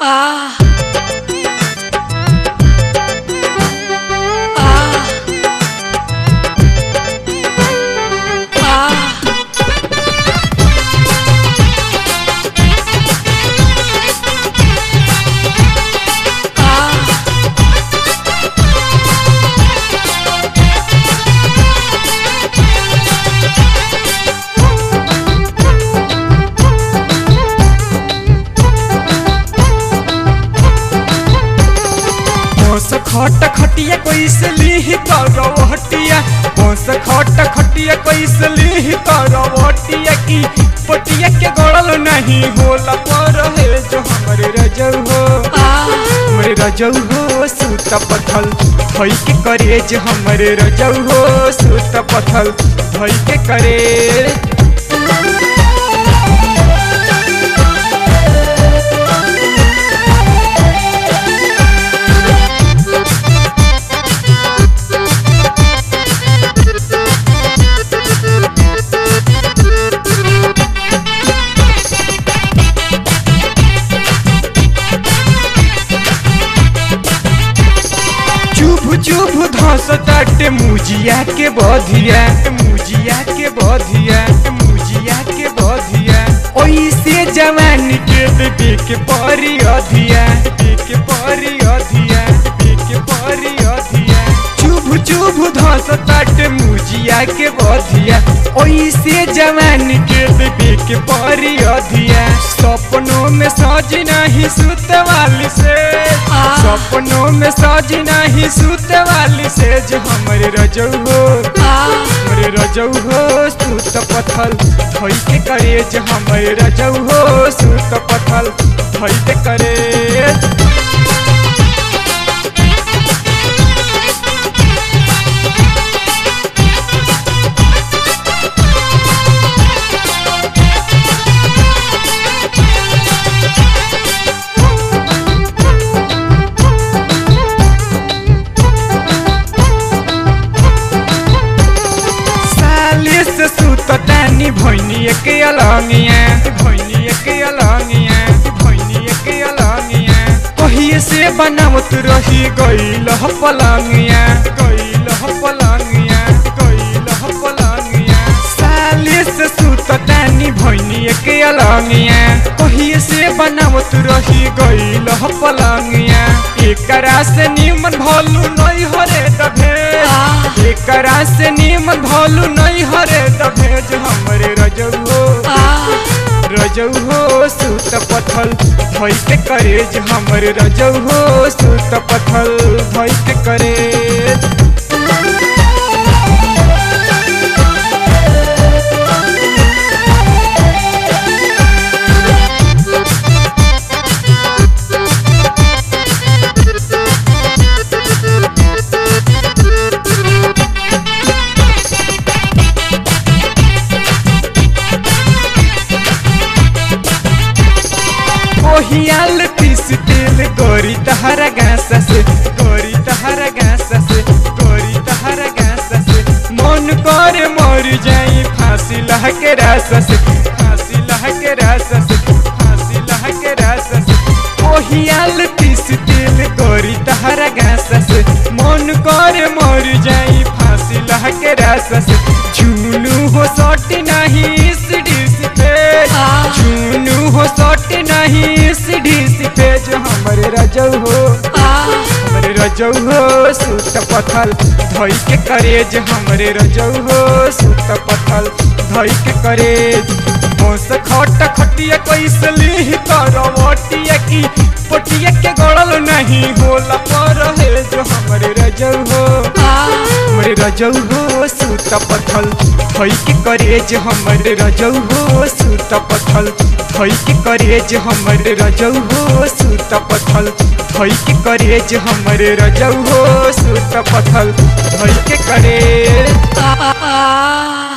Ah. Ah. Ah. Ah. बस खट खटिया कैसे लीही करवटिया बस खट खटिया कैसे लीही करवटिया की पटिया के गड़ल नहीं होला पर है जो हमरे रजौ हो हमरे रजौ हो सूत पथल धई के करे जो हमरे रजौ हो सूत पथल धई के करे चुभ चुभ धस ताटे मुजिया के बधिया मुजिया के बधिया मुजिया के बधिया ओइसे जवान के देवे के परी अधिया देवे के परी अधिया देवे के परी अधिया चुभ चुभ धस ताटे मुजिया के बधिया ओइसे जवान के देवे के परी अधिया सपनों में सज नहीं सुत वाली से सपनों में सज नहीं सुत वाली से जो हमरे रजौ हो हमरे रजौ हो सुत पथल धई के करे जो हमरे रजौ हो सुत पथल धई के करे साली से सुत तानी भैनी के अलंगिया भैनी के अलंगिया भैनी के अलंगिया कहिए से बनावत रही गईल ह पलंगिया गईल ह पलंगिया गईल ह पलंगिया साली से सुत तानी भैनी के अलंगिया कहिए से बनावत रही गईल ह पलंगिया एकरा से निमन भलू नहीं हरे दभे एकरा से निमन भलू नहीं हरे दभेज हमरे रजौ हो रजौ हो सुत पथल धई के करेज हमरे रजौ हो सुत पथल धई के करेज ओहियाल पीस तेल गोरी तहरा गासा से गोरी तहरा गासा से गोरी तहरा गासा से मन करे मर जाई फांसी लह के रासा से फांसी लह के रासा से फांसी लह के रासा से ओहियाल पीस तेल गोरी तहरा गासा से मन करे मर जाई फांसी लह के रासा से झुनू हो सट नहीं सीढ़ी से पे झुनू हो सट नहीं सीढ़ी से पे जो हमरे रजौ हो हमरे रजौ हो सुत पथल धई के करेज हमरे रजौ हो सुत पथल धई के करेज बस खट खटिया कैसे लीह करवटिया की पटिया के गड़ल नहीं होला पर है जो हमरे रजौ हो हमरे रजौ हो सुत पथल धई के करेज हमरे रजौ हो सुत पथल धई के करेज हमरे रजौ हो सुत पथल धई के करेज हमरे रजौ हो सुत पथल धई के करेज Ah.